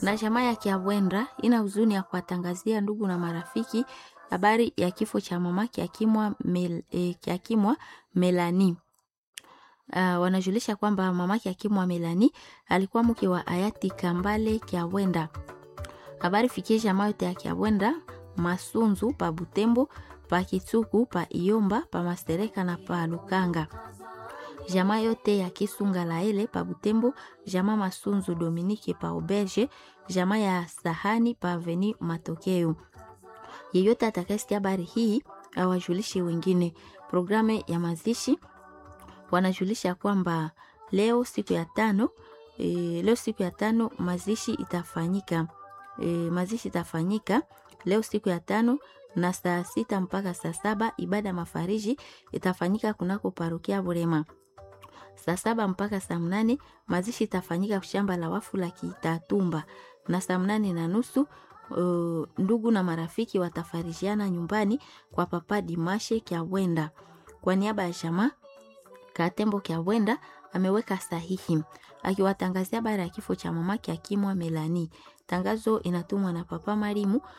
na jamaa ya Kiabwendra ina huzuni ya kuwatangazia ndugu na marafiki habari ya kifo cha mama Kiakimwa Mel, eh, Kiakimwa Melani. Uh, wanajulisha kwamba mama Kiakimwa Melani alikuwa mke wa hayati Kambale Kiabwenda. Habari fikie jamaa yote ya Kiabwenda, Masunzu pa Butembo, pa Kitsuku, pa Iyomba, pa Mastereka na pa Lukanga jamaa yote ya Kisunga Laele pa Butembo, jamaa Masunzu Dominike pa Auberge, jamaa ya Sahani pa Aveni Matokeo. Yeyote atakayesikia habari hii awajulishe wengine. Programu ya mazishi wanajulisha kwamba leo siku ya tano e, leo siku ya tano mazishi itafanyika e, mazishi itafanyika leo siku ya tano na saa sita mpaka saa saba ibada ya mafariji itafanyika kunako parokia Burema saa saba mpaka saa mnane mazishi itafanyika shamba la wafu la Kitatumba, na saa mnane na nusu uh, ndugu na marafiki watafarijiana nyumbani kwa papa Dimashe Kyawenda. Kwa niaba ya jamaa Katembo Kyawenda ameweka sahihi akiwatangazia habari ya kifo cha mama Kiakimwa Melani. Tangazo inatumwa na papa Marimu